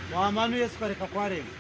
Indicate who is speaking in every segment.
Speaker 1: mu hamano yesu kwareka kwaremwe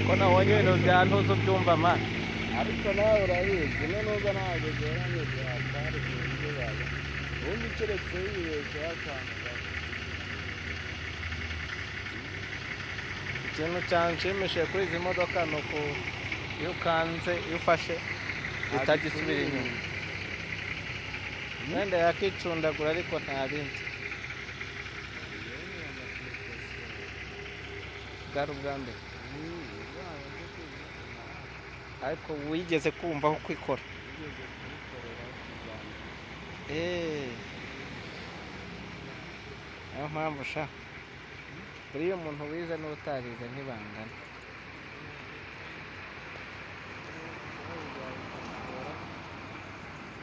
Speaker 2: ko nabonye ibintu byantuza ubyumva ma
Speaker 3: ariko nawe urabizi no nubwo ntabwo byoroshye byatwara ibintu byawe ubundi keretse yibeshyeho akantu gato
Speaker 2: ikintu cyanshimishije kuri izi modoka ni uku iyo ukanze iyo ufashe uhita gisubira inyuma wenda yakicundagura ariko nta bindi bwari ubwa mbere ariko wigeze kumvaho kwikora eee niyo mpamvu sha buriya umuntu wize n'utarize ntibangana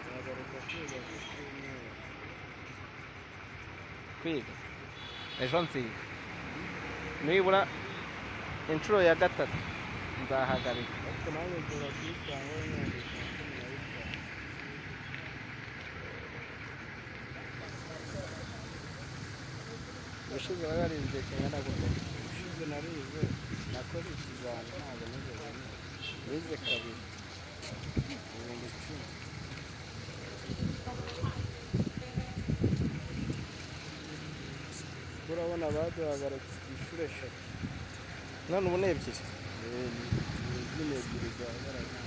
Speaker 3: uragaruka kwiga kucyumweru
Speaker 2: kwiga ejo nziga nibura inshuro ya gatatu nzahagarika
Speaker 3: ariko nawe gura kuyitangaho imyaka cumi na bitanu
Speaker 2: ubushize bari barinze kingana gutya
Speaker 3: ushize narize nakoze ikizami ntabwo nigeze niga wize kabiri ibihumbi icumi kuko urabona baduhagaritse inshuro eshatu
Speaker 2: none ubu ni ebyiri
Speaker 3: ebyiri ebyiri ebyiri duhagarara